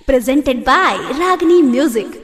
presented by Ragini Music.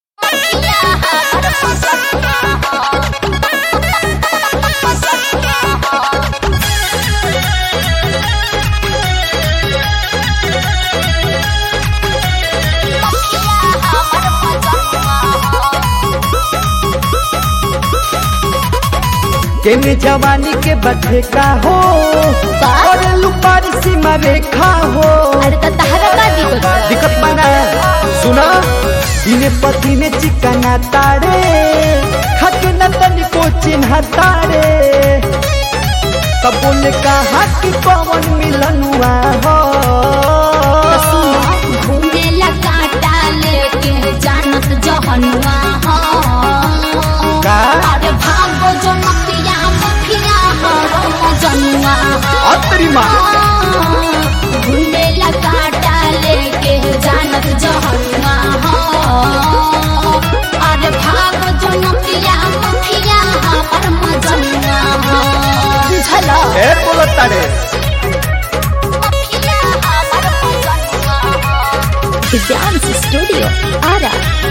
केने जवानी के बथे का हो और लुपारी सीमा रेखा हो अरे तो तहरा का दिक्कत बा? दिक्कत बना सुना दिने पति ने चिकना तारे खके न तनिको चिन्ह तारे तब बोले कहा कि पवन मिलनुआ हो तो सुनो घूमेला कांटा लेके जानत जहनुआ हो का अरे भागो जो मतिया मफिया हरो जनुआ हो अतरी माँ घूमेला कांटा लेके जानत जहनुआ हो अरे भागो जो मतिया मफिया हमर मजनुआ हो बुझलो ए बोलो तारे मफिया हमर मजनुआ हो Dance Studio, Ara.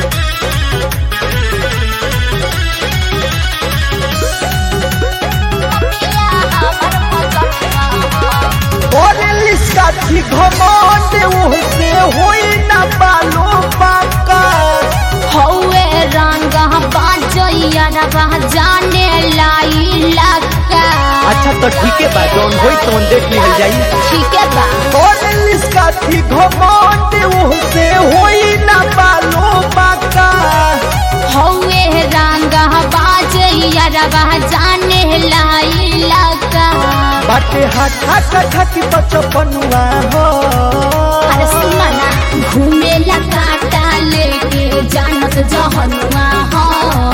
मफिया हमर मजनुआ हो और लिस्का थी घमंड उहसे होई ना बालो बाका हौवे रंग बाजैया रबा जाने लाई लका अच्छा तो ठीक है बा जौन होई तौन देख लिहल जाई ठीक है बा और लिस्का थी घमंड उहसे होई ना बालो बाका हौवे रंग बाजैया रबा जाने लाई लका बाटे हाथा कथा की बचपनुआ हो अरे सुना ना घूमेला काटा लेके जानत जहनुआ हो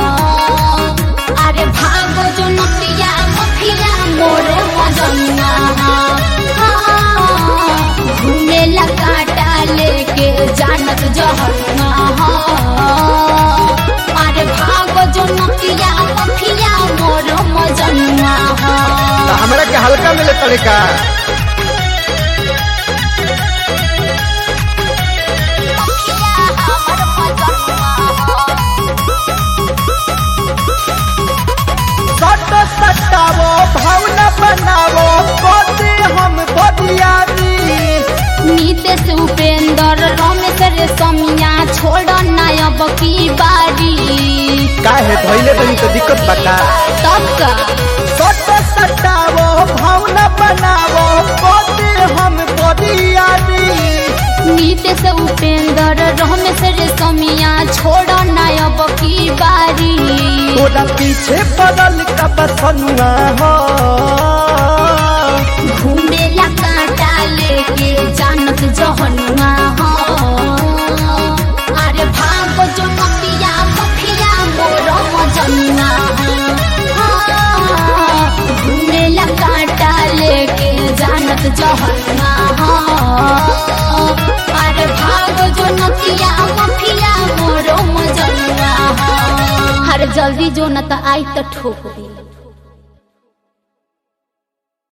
अरे भागो जो नतिया मफिया मोरे मजनुआ हो घूमेला काटा लेके जानत जहनुआ हो अरे भागो जो नतिया मफिया मोरे मजनुआ हो तो हमरा के हल्का मिले पड़े का हमर मजनुआ हो सट सटावो भावना बनावो कोते हम बदियारी नीतीश उपेंद्र रमेश रे समिया छोड़ नायब की बारी काहे धइले बनी तो दिक्कत बता तब का सट सटावो भावना बनावो कोते हम बदियारी नीतीश उपेंद्र रमेश रे समिया छोड़ नायब की बारी तोरा पीछे बदल का बसनुआ हो घूमेला कांटा लेके जानत जहनुआ हो अरे भागो जो मतिया मफिया मोर मजनुआ हो घूमेला कांटा लेके जानत जहनुआ हो अरे भागो जो नतिया मफिया मोर मजनुआ हो हर जल्दी जो न त आई त ठोक दी